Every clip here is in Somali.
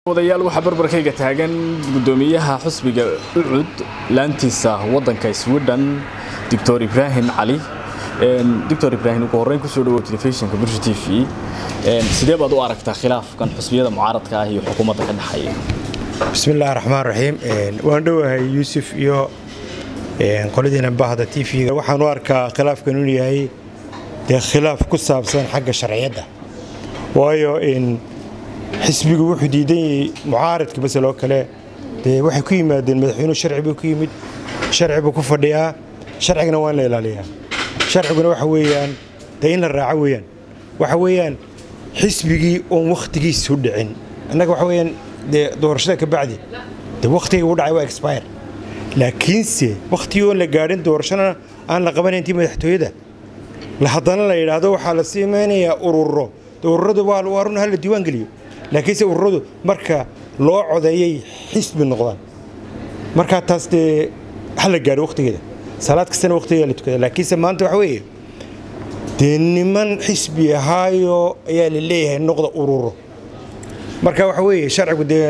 odayaal waxaa barbarkayga taagan gudoomiyaha xusbiga ucud laantiisa wadanka sweden doctor ibraahim cali doctor ibraahim ugu horreyn kusoo dhawow telefishinka bulsha t v sidee baad u aragtaa khilaafkan xusbiyada mucaaradka ah iyo xukuumadda ka dhexeeya bismillahi raxmaan raxiim waan dhowahay yuusuf iyo qoladiina bahda t v waxaan u arkaa khilaafkan inuu yahay dee khilaaf ku saabsan xagga sharciyadda waayo xisbigu wuxuu diidan yahay mucaaradka masaloo kale dee waxay ku yimaadeen madaxweynuhu sharci buu ku yimid sharci buu ku fadhiyaa sharcigana waa in la ilaaliyaa sharciguna waxa weeyaan dee in la raaco weeyaan waxa weeyaan xisbigii oon wakhtigiisu dhicin annaga waxa weeyaan dee doorashada ka bacdi dee wakhtiga u dhacay waa expire laakiinse wakhtigii oon la gaadhin doorashana aan la qabanayn intii madaxtooyada haddana la yidhaahdo waxaa la siimeynayaa ururo ururadu waa run hala diiwaan geliyo laakiinse ururadu marka loo codeeyay xisbi noqdaan markaa taas dee hala gaadho wakhtigeeda salaad kastana wakhtigeeda la tukada laakiinse maanta waxa weeye dee niman xisbi ahaayo ayaa la leeyahay noqda ururo marka waxa weeye sharcigu dee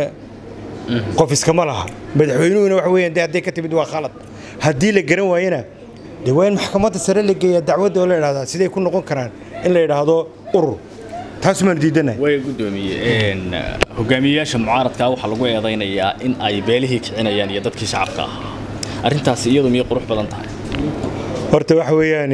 qof iskama laha madaxweynuhuna waxa weeyaan dee hadday ka timid waa khalad haddii la garan waayana dee waa in maxkamadda sare la geeyaa dacwadda oo la idhahdaa siday ku noqon karaan in la idhaahdo urur taas maan diidanahay way gudoomiye hogaamiyeyaasha mucaaradka waxaa lagu eedaynayaa in ay beelihii kicinayaan iyo dadkii shacabka ahaa arrintaasi iyadu miyay qurux badan tahay horta waxa weeyaan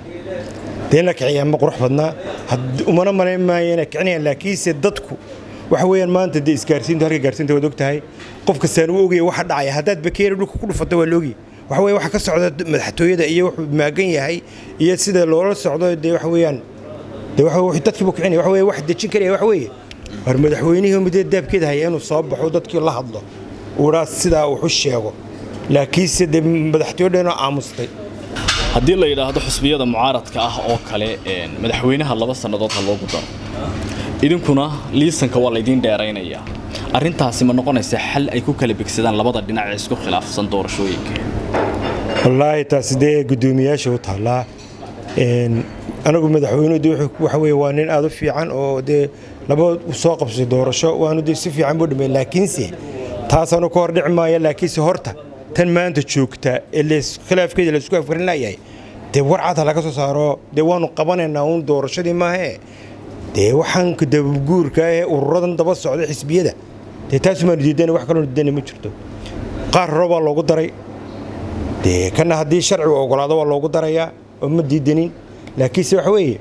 dee in la kiciyaa ma qurux badnaa umana malayn maayo inay kicinayaan laakiinse dadku waxa weeyaan maanta dee isgaarsiinta halka gaarsiinta waad og tahay qof kastaan uu ogaya waxa dhacaya haddaad bakeeri dhulka ku dhufata waa loogi waxa weye waxa ka socda madaxtooyada iyo wuxuu maagan yahay iyo sida loola socdo dee waxa weeyaan dee waxa dadkiibu kicinaya waxa weye wax dejin karaya waxa weeye war madaxweynihii muddo daabkeeda haya inuu soo baxo dadkii la hadlo uudhaa sidaa wuxu sheego laakiinse dee madaxtooyadheena aamustay haddii la yidhaahdo xusbiyada mucaaradka ah oo kale madaxweynaha laba sannadood ha loogu daro idinkuna liisanka waa laydiin dheeraynayaa arrintaasi ma noqonaysa xal ay ku kala bigsadaan labada dhinac ee isku khilaafsan doorashooyinka wallaahi taasi dee guddoomiyaasha u taallaa anagu madaxweynuhu waxa weye waa nin aad u fiican oo dee laba soo qabsay doorasho waanu dee si fiican buu dhamay laakiinse taasaanu ka hor dhici maaya laakiinse horta tan maanta joogta ee khilaafkeeda laisku afkarin layahay dee warcad ha laga soo saaro dee waanu qabanaynaa uun doorashadii maahee dee waxaan dabaguurka ahee ururadan daba socda xisbiyada dee taasumaanu diidana wax kaloo diidana ma jirto qaar hore baa loogu daray dee kana haddii sharcigu ogolaado waa loogu darayaa oo ma diidanin laakiinse waxa weeye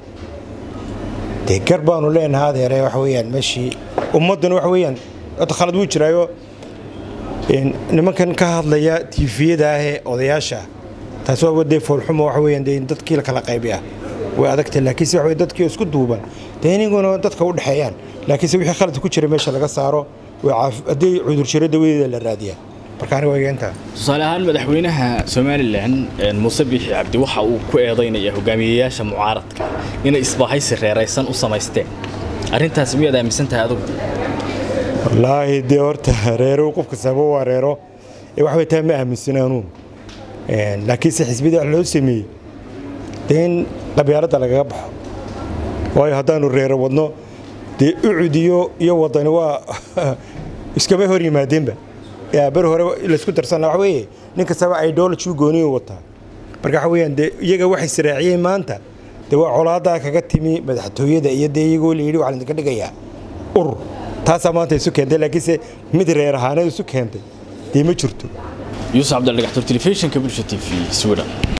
dee gar baanu leenaha adeere waxa weeyaan meeshii ummadduna waxa weeyaan hadda khalad wuu jiraayo nimankan ka hadlaya tiifiyada ahee odayaasha taas waa dee foolxumo waxa weeyaan dee dadkii la kala qaybi ah way adagtay laakiinse waxa weye dadkii isku duuban dee iniguna dadka u dhexeeyaan laakiinse wixii khalad ku jira meesha laga saaro haddii cudur jiro dawadeeda la raadiyaa marka aniga waa intaa tusaale ahaan madaxweynaha somalilan muuse biixi cabdi waxa uu ku eedaynaya hogaamiyeyaasha mucaaradka inay isbahaysi reeraysan u samaysteen arrintaasi miyaad aaminsan tahay adugu wallaahi dee horta reero qof kastaaba waa reero ee wax way taa ma aaminsana anuu laakiinse xisbiyada wax loo sameeyey dee in qabyaaladda lagaga baxo waayo haddaanu reero wadno dee ucud iyo iyo wadani waa iskama hor yimaadeenba ber hore laysku darsan waxa weeye nin kastaba idology gooniyu wataa marka waxa weeyaan dee iyaga waxay siraaciyeen maanta dee waa colaadaa kaga timi madaxtooyada iyo dee iyagoo la yidhi waxaa laydinka dhigayaa urur taasaa maanta isu keentay laakiinse mid reer ahaaneed isu keentay dee ma jirto yuusuf cabdildhagaxtur telefishinka bulsha t v sweden